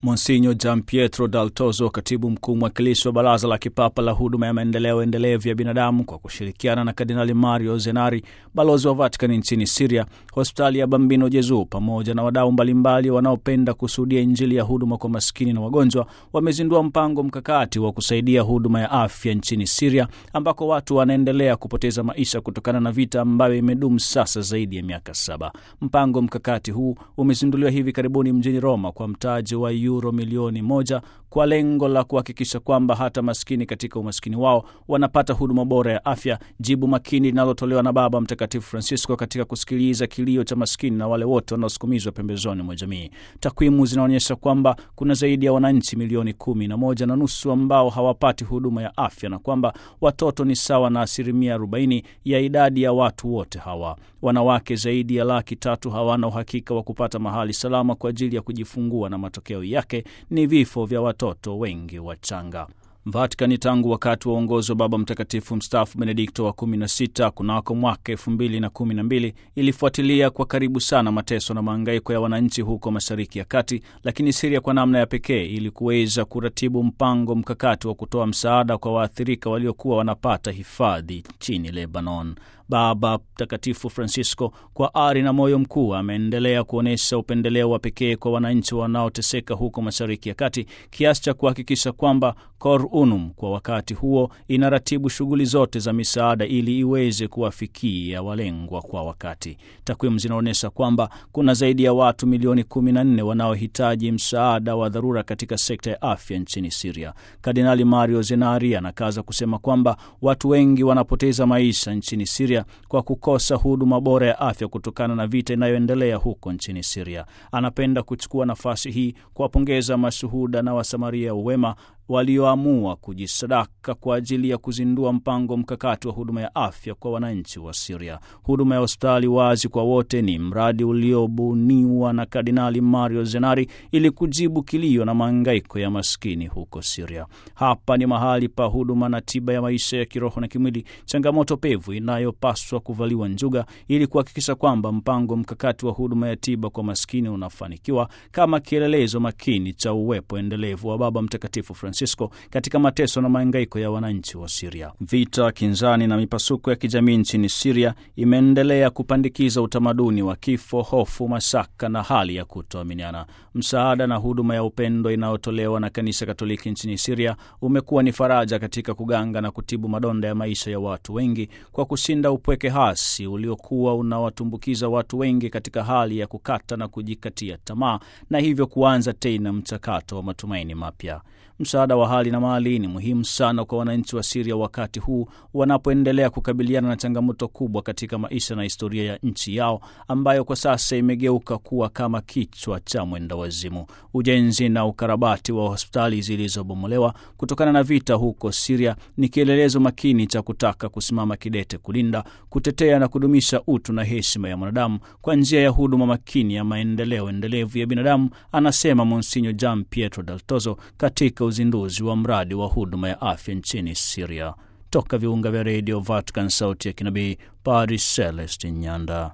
Monsinyo Gian Pietro Dal Tozo, katibu mkuu mwakilishi wa Baraza la Kipapa la Huduma ya Maendeleo Endelevu ya Binadamu, kwa kushirikiana na Kardinali Mario Zenari, balozi wa Vatikani nchini Siria, hospitali ya Bambino Jezu, pamoja na wadau mbalimbali wanaopenda kushuhudia Injili ya huduma kwa maskini na wagonjwa, wamezindua mpango mkakati wa kusaidia huduma ya afya nchini Siria, ambako watu wanaendelea kupoteza maisha kutokana na vita ambayo imedumu sasa zaidi ya miaka saba. Mpango mkakati huu umezinduliwa hivi karibuni mjini Roma kwa mtaji wa euro milioni moja kwa lengo la kuhakikisha kwamba hata maskini katika umaskini wao wanapata huduma bora ya afya, jibu makini linalotolewa na Baba Mtakatifu Francisco katika kusikiliza kilio cha maskini na wale wote wanaosukumizwa pembezoni mwa jamii. Takwimu zinaonyesha kwamba kuna zaidi ya wananchi milioni kumi na moja na nusu ambao hawapati huduma ya afya na kwamba watoto ni sawa na asilimia 40 ya idadi ya watu wote hawa. Wanawake zaidi ya laki tatu hawana uhakika wa kupata mahali salama kwa ajili ya kujifungua na matokeo yake ni vifo vya watoto wengi wachanga. Vatikani tangu wakati wa uongozi wa Baba Mtakatifu mstaafu Benedikto wa 16 kunako mwaka 2012 ilifuatilia kwa karibu sana mateso na maangaiko ya wananchi huko Mashariki ya Kati, lakini Siria kwa namna ya pekee ili kuweza kuratibu mpango mkakati wa kutoa msaada kwa waathirika waliokuwa wanapata hifadhi nchini Lebanon. Baba Mtakatifu Francisco kwa ari na moyo mkuu ameendelea kuonyesha upendeleo wa pekee kwa wananchi wanaoteseka huko Mashariki ya Kati kiasi cha kuhakikisha kwamba Cor Unum kwa wakati huo inaratibu shughuli zote za misaada ili iweze kuwafikia walengwa kwa wakati. Takwimu zinaonyesha kwamba kuna zaidi ya watu milioni 14 wanaohitaji msaada wa dharura katika sekta ya afya nchini Siria. Kardinali Mario Zenari anakaza kusema kwamba watu wengi wanapoteza maisha nchini Siria kwa kukosa huduma bora ya afya kutokana na vita inayoendelea huko nchini Siria. Anapenda kuchukua nafasi hii kuwapongeza mashuhuda na wasamaria wema walioamua kujisadaka kwa ajili ya kuzindua mpango mkakati wa huduma ya afya kwa wananchi wa Siria. Huduma ya hospitali wazi kwa wote ni mradi uliobuniwa na Kardinali Mario Zenari ili kujibu kilio na maangaiko ya maskini huko Siria. Hapa ni mahali pa huduma na tiba ya maisha ya kiroho na kimwili, changamoto pevu inayopaswa kuvaliwa njuga ili kuhakikisha kwamba mpango mkakati wa huduma ya tiba kwa maskini unafanikiwa kama kielelezo makini cha uwepo endelevu wa Baba Mtakatifu Francisco katika mateso na mahangaiko ya wananchi wa Siria. Vita, kinzani na mipasuko ya kijamii nchini Siria imeendelea kupandikiza utamaduni wa kifo, hofu, mashaka na hali ya kutoaminiana. Msaada na huduma ya upendo inayotolewa na Kanisa Katoliki nchini Siria umekuwa ni faraja katika kuganga na kutibu madonda ya maisha ya watu wengi kwa kushinda upweke hasi uliokuwa unawatumbukiza watu wengi katika hali ya kukata na kujikatia tamaa na hivyo kuanza tena mchakato wa matumaini mapya. Msaada wa hali na mali ni muhimu sana kwa wananchi wa Siria wakati huu wanapoendelea kukabiliana na changamoto kubwa katika maisha na historia ya nchi yao ambayo kwa sasa imegeuka kuwa kama kichwa cha mwenda wazimu. Ujenzi na ukarabati wa hospitali zilizobomolewa kutokana na vita huko Siria ni kielelezo makini cha kutaka kusimama kidete kulinda, kutetea na kudumisha utu na heshima ya mwanadamu kwa njia ya huduma makini ya maendeleo endelevu ya binadamu, anasema Monsinyo Gian Pietro Dal Tozo katika uzinduzi wa mradi wa huduma ya afya nchini Siria. Toka viunga vya redio Vatican, sauti ya kinabii, Padre Celestin Nyanda.